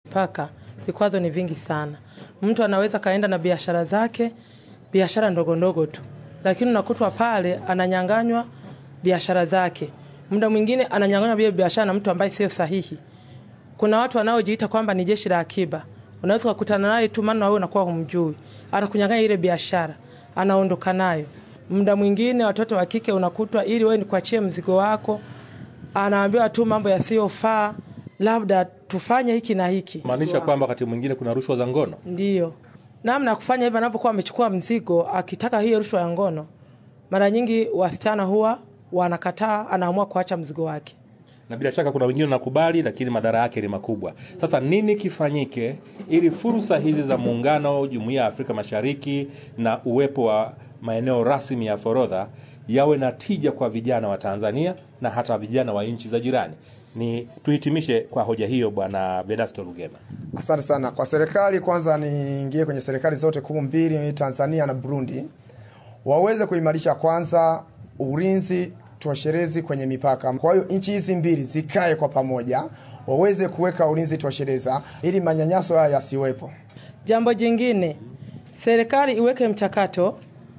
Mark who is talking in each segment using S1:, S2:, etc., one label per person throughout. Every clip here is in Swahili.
S1: mipaka, vikwazo ni vingi sana. Mtu anaweza kaenda na biashara zake, biashara ndogo ndogo tu, lakini unakutwa pale ananyanganywa biashara zake. Muda mwingine ananyanganywa vile biashara na mtu ambaye sio sahihi. Kuna watu wanaojiita kwamba ni jeshi la akiba, unaweza kukutana naye tu, maana wewe unakuwa humjui, anakunyang'anya ile biashara, anaondoka nayo. Muda mwingine watoto wa kike unakutwa, ili wewe nikuachie mzigo wako, anaambiwa tu mambo yasiyofaa, labda tufanye hiki na hiki.
S2: maanisha kwamba wakati mwingine kuna rushwa za ngono.
S1: Ndiyo namna ya kufanya hivyo, anapokuwa amechukua mzigo akitaka hiyo rushwa ya ngono, mara nyingi wasichana huwa wanakataa, anaamua kuacha mzigo wake.
S2: na bila shaka kuna wengine wanakubali, lakini madhara yake ni makubwa. Sasa nini kifanyike ili fursa hizi za muungano, jumuiya ya Afrika Mashariki na uwepo wa maeneo rasmi ya forodha yawe na tija kwa vijana wa Tanzania na hata vijana wa nchi za jirani? Ni tuhitimishe kwa hoja hiyo, Bwana Vedasto Lugema.
S3: Asante sana kwa serikali. Kwanza niingie kwenye serikali zote kuu mbili, Tanzania na Burundi, waweze kuimarisha kwanza ulinzi tosherezi kwenye mipaka. Kwa hiyo nchi hizi mbili zikae kwa pamoja, waweze kuweka ulinzi toshereza ili manyanyaso haya yasiwepo.
S1: Jambo jingine, serikali iweke mchakato,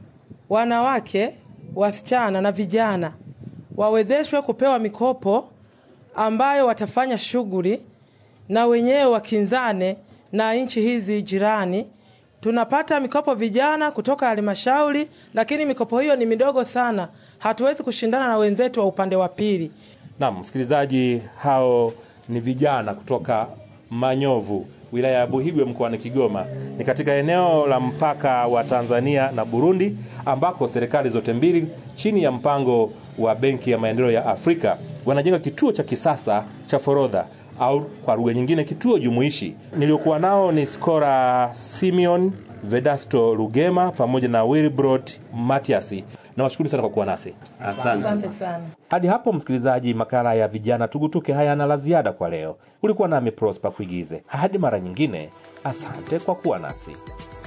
S1: wanawake, wasichana na vijana wawezeshwe kupewa mikopo ambayo watafanya shughuli na wenyewe wakinzane na nchi hizi jirani. Tunapata mikopo vijana kutoka halmashauri, lakini mikopo hiyo ni midogo sana, hatuwezi kushindana na wenzetu wa upande wa pili.
S2: Naam, msikilizaji, hao ni vijana kutoka Manyovu, wilaya ya Buhigwe mkoani Kigoma. Ni katika eneo la mpaka wa Tanzania na Burundi, ambako serikali zote mbili chini ya mpango wa Benki ya Maendeleo ya Afrika wanajenga kituo cha kisasa cha forodha au kwa lugha nyingine kituo jumuishi. Niliokuwa nao ni Skora Simeon, Vedasto Lugema pamoja na Wilbrod Matiasi. Nawashukuru sana kwa kuwa nasi.
S1: Asante sana.
S2: Hadi hapo msikilizaji, makala ya vijana tugutuke hayana la ziada kwa leo. Ulikuwa nami Prosper Kuigize. Hadi mara nyingine, asante kwa kuwa nasi.